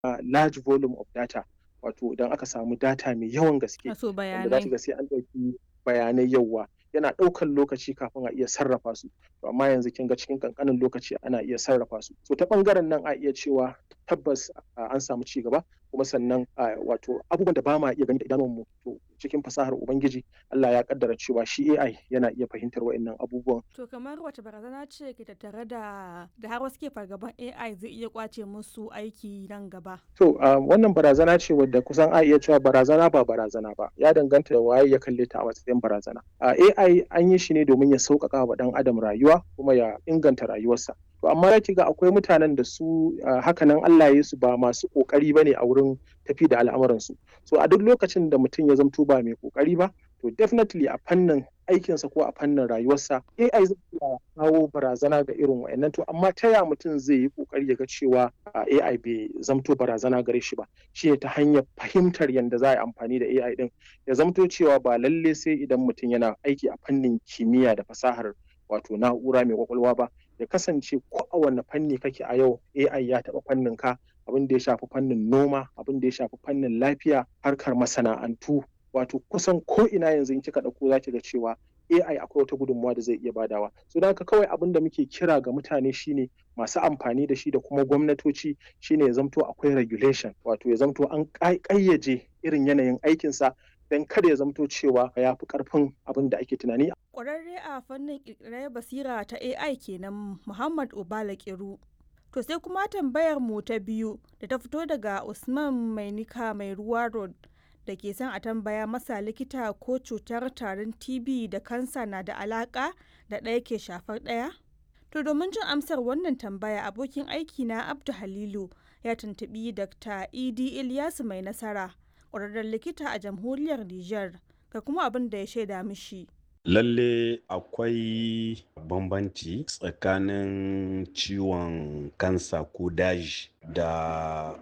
large volume of data wato idan aka samu data mai yawan gaske Wato wanda za bayanai. ga sai an ɗauki bayanai yawa yana ɗaukan lokaci kafin a iya sarrafa su to amma yanzu kin ga cikin kankanin lokaci ana iya sarrafa su so ta ɓangaren nan a iya cewa tabbas an samu ci gaba kuma sannan wato abubuwan da ba ma iya gani da idanunmu to cikin fasahar ubangiji Allah ya kaddara cewa shi AI yana iya fahimtar wa'annan abubuwan To kamar wace barazana ce ke tattare da da har wasu ke fargaban AI zai iya kwace musu aiki nan gaba? To wannan barazana ce wadda kusan a iya cewa barazana ba barazana ba ya danganta da waye ya kalle ta a matsayin barazana. AI an yi shi ne domin ya sauƙaƙa wa ɗan adam rayuwa kuma ya inganta rayuwarsa. To amma ya ga akwai mutanen da su hakanan Allah ya su ba masu ƙoƙari ba ne a wurin tafi da al'amuransu. So a duk lokacin da mutum ya zamto ba mai ƙoƙari ba to definitely a fannin aikinsa ko a fannin rayuwarsa AI zai iya kawo barazana ga irin wa'annan to amma ta ya mutum zai yi kokari ya ga cewa AI bai zamto barazana gare shi ba shi ta hanyar fahimtar yadda za a yi amfani da AI din ya zamto cewa ba lalle sai idan mutum yana aiki a fannin kimiyya da fasahar wato na'ura mai kwakwalwa ba ya kasance ko a wanne fanni kake a yau AI ya taɓa fannin ka abin da ya shafi fannin noma abin da ya shafi fannin lafiya harkar masana'antu wato kusan ko ina yanzu in kika ɗauko za ki ga cewa AI akwai wata gudunmawa da zai iya badawa. So da haka kawai abin da muke kira ga mutane shine masu amfani da shi da kuma gwamnatoci shine ya zamto akwai regulation wato ya zamto an ƙayyaje irin yanayin aikinsa don kada ya zamto cewa ya fi ƙarfin abin da ake tunani. Ƙwararre a fannin ƙirƙirar basira ta AI kenan Muhammad Obala Kiru. To sai kuma tambayar mu ta biyu da ta fito daga Usman Mainika mai ruwa road da ke son a tambaya masa likita ko cutar tarin TB da kansa na da alaka da ɗaya ke shafar ɗaya? To domin jin amsar wannan tambaya abokin aiki na Abdu Halilu ya tuntubi Dr. Idi Ilyasu mai nasara ƙwararren likita a jamhuriyar Nijar ga kuma abin da ya shaida mishi. Lalle akwai bambanci tsakanin ciwon kansa ko daji da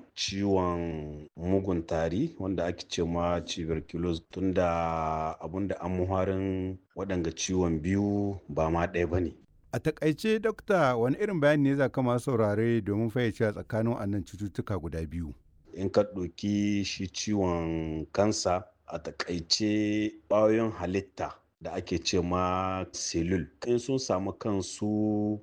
ciwon mugun tari wanda ake ce ma tuberculosis tunda abinda an muharin waɗanga ciwon biyu ba ma ɗaya ba ne. A takaice dokta wani irin bayani ne za ka masu saurare domin fayyace tsakanin wannan cututtuka guda biyu. In ka ɗauki shi ciwon kansa a takaice ƙwayoyin halitta da ake ce ma selul in sun samu kansu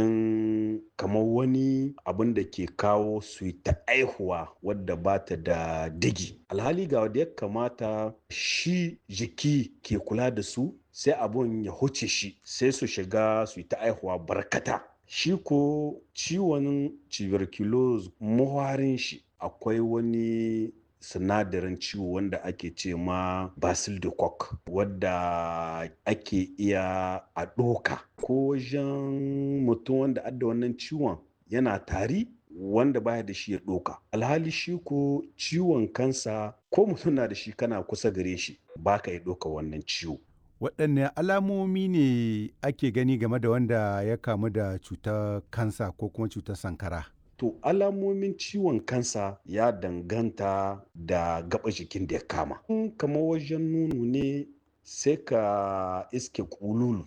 cikin kamar wani abin da ke kawo su yi ta aihuwa wadda ba ta da digi alhali ga wadda ya kamata shi jiki ke kula da su sai abun ya huce shi sai su shiga su yi ta aihuwa barkata shi ko ciwon tuberculosis muharin shi akwai wani sinadarin ciwo wanda ake ce ma basil de koch wadda ake iya a ɗoka ko wajen mutum wanda adda wannan ciwon yana tari wanda baya da shi ya ɗoka alhali shi ko ciwon kansa ko mutum na da shi kana kusa gare shi baka ya ɗoka wannan ciwo waɗanne alamomi ne ake gani game da wanda ya kamu da cutar kansa ko kuma cutar sankara To alamomin ciwon kansa ya danganta da gaba jikin da ya kama. In kama wajen nono ne sai ka iske kululu